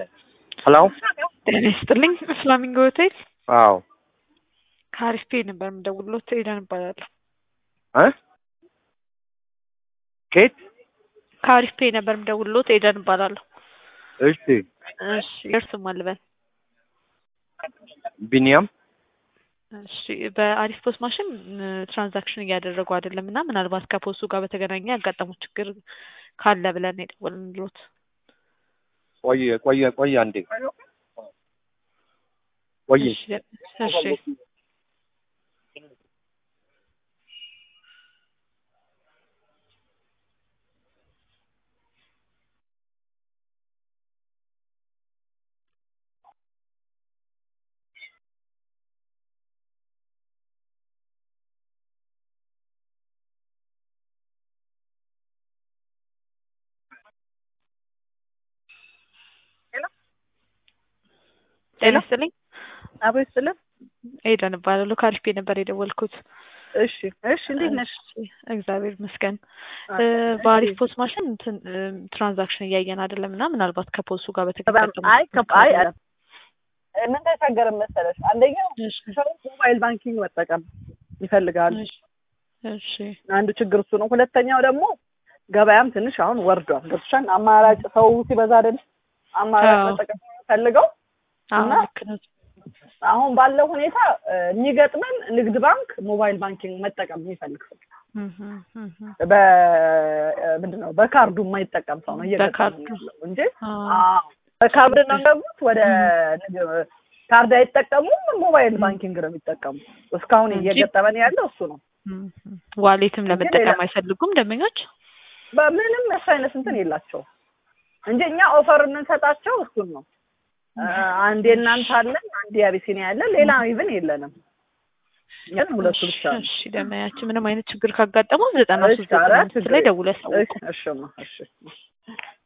ሄሎ ጤና ይስጥልኝ። ፍላሚንጎ ሆቴል አዎ ከአሪፍ ፔ ነበር የምደውልሎት። ኤደን እባላለሁ። እ ኬት ከአሪፍ ፔ ነበር የምደውልሎት። ኤደን እባላለሁ። እሺ እሺ የእርስዎ ማን ልበል? ቢኒያም እሺ በአሪፍ ፖስት ማሽን ትራንዛክሽን እያደረጉ አይደለም እና ምናልባት ከፖስቱ ጋር በተገናኘ ያጋጠሙ ችግር ካለ ብለን የደወልንሎት። ቆየ ቆየ ቆየ አንዴ ቆየ እሺ እሺ ጤና ይስጥልኝ። አቦ ይስጥልን። ኤደን እባላለሁ። ከአሪፍ ፔ ነበር የደወልኩት። እሺ እሺ፣ እንዴት ነሽ? እሺ፣ እግዚአብሔር ይመስገን። በአሪፍ ፖስት ማሽን እንትን ትራንዛክሽን እያየን አይደለም እና ምናልባት ከፖስቱ ጋር በተገናኘ አይ ከ- አይ አይ፣ ምን ተቸገረ መሰለሽ፣ አንደኛው እሺ ሰው ሞባይል ባንኪንግ መጠቀም ይፈልጋሉ። እሺ አንዱ ችግር እሱ ነው። ሁለተኛው ደግሞ ገበያም ትንሽ አሁን ወርዷል። ገብቶሻል? አማራጭ ሰው ሲበዛ አይደል አማራጭ አዎ። መጠቀም የሚፈልገው አዎ እና- ልክ ነው። አሁን ባለው ሁኔታ እ፣ የሚገጥመን ንግድ ባንክ ሞባይል ባንኪንግ መጠቀም የሚፈልግ ሰው እህ እህ በምንድን ነው በካርዱ የማይጠቀም ሰው ነው እየገጠመን በካርዱ። ያለው እንጂ አዎ አዎ፣ በካርድ ነው ገቡት ወደ ንግድ- ካርድ አይጠቀሙም። ሞባይል ባንኪንግ ነው የሚጠቀሙት። እስካሁን እንጂ- እየገጠመን ያለው እሱ ነው። እህ ዋሌትም እንጂ ለመጠቀም ሌላ- አይፈልጉም ደንበኞች። በምንም እሱ አይነት እንትን የላቸውም እንጂ እኛ ኦፈር የምንሰጣቸው እሱን ነው። አ፣ አንዴ እናንተ አለን፣ አንዴ አቢሲኒያ ያለን፣ ሌላ ኢቭን የለንም። ግን ሁለቱ ብቻ ነው። እሺ ደንበኛችን ምንም አይነት ችግር ካጋጠመው ዘጠና ሶስት እሺ፣ ኧረ ዘጠና አምስት ላይ ችግር ደውለው ያሳውቁ። እሺ፣ እሺማ፣ እሺ